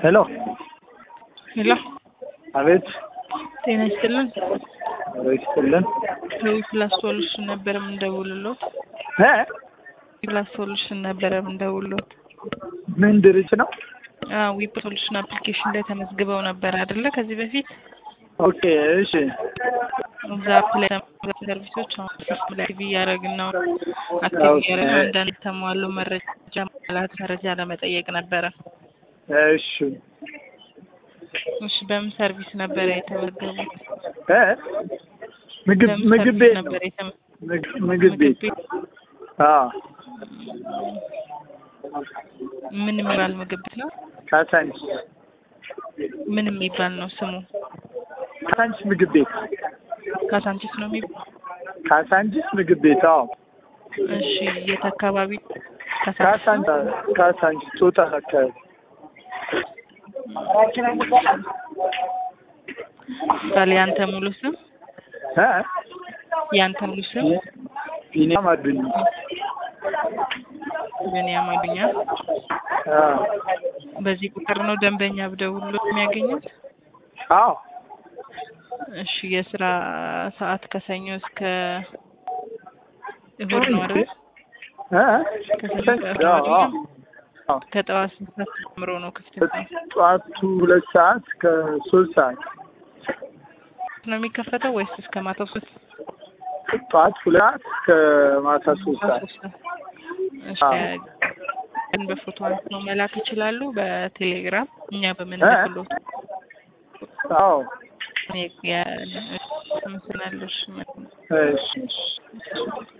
ሄሎ ሄሎ አቤት ጤና ይስጥልን። ይስጥልን ከዊ ፕላስ ሶሉሽን ነበረ የምንደውልሎት። እ ፕላስ ሶሉሽን ነበረ የምንደውልሎት። ምን ድርጅት ነው? ዊ ሶሉሽን አፕሊኬሽን ላይ ተመዝግበው ነበር አይደለ? ከዚህ በፊት ኦኬ እሺ እዛ አፕ ላይ ተመዝግበው ሰርቪሶች አሁን ሲስተም ላይ አክቲቭ እያደረግን ነው። አክቲቭ እያደረግን አንዳንድ የተሟሉ መረጃ ማለት መረጃ ለመጠየቅ ነበረ። እሺ እሺ በምን ሰርቪስ ነበረ የተመዘገቡት? እ ምግብ በምን ምግብ ሰርቪስ ቤት ነው። ነበር የተመ- ምግብ- ምግብ ቤት አዎ ምን የሚባል ምግብ ቤት ነው? ካሳንች ምን የሚባል ነው ስሙ? ካሳንች ምግብ ቤት ካሳንቺስ ነው የሚባል? ካሳንችስ ምግብ ቤት አዎ እሺ የት አካባቢ? ካሳንቺስ ካሳንች ነው? ካሳንች ጦጣ አካባቢ ምሳሌ ያንተ ሙሉ ስም እ ያንተ ሙሉ ስም ቢኒያም አዱኛ ብንያም አዱኛ። አዎ በዚህ ቁጥር ነው ደንበኛ ብደውሎ የሚያገኙት? አዎ እሺ የስራ ሰዓት ከሰኞ እስከ እሁድ ነው አይደል? እ ከሰኞ እስከ እሁድ አዎ አዎ አይደለም? ከጠዋት ስንት ሰዓት ጀምሮ ነው ክፍት ነው ጠዋቱ ሁለት ሰዓት ከሶስት ሰዓት ነው የሚከፈተው ወይስ እስከ ማታው ሶስት ጠዋት ሁለት ሰዓት ከማታ ሶስት ሰዓት ሶስት ሰዓት? እሺ ግን በፎቶ አንስተው መላክ ይችላሉ በቴሌግራም እኛ በምንልክሎት አዎ እኔ ያ- አመሰግናለሁ። እሺ እሺ እሺ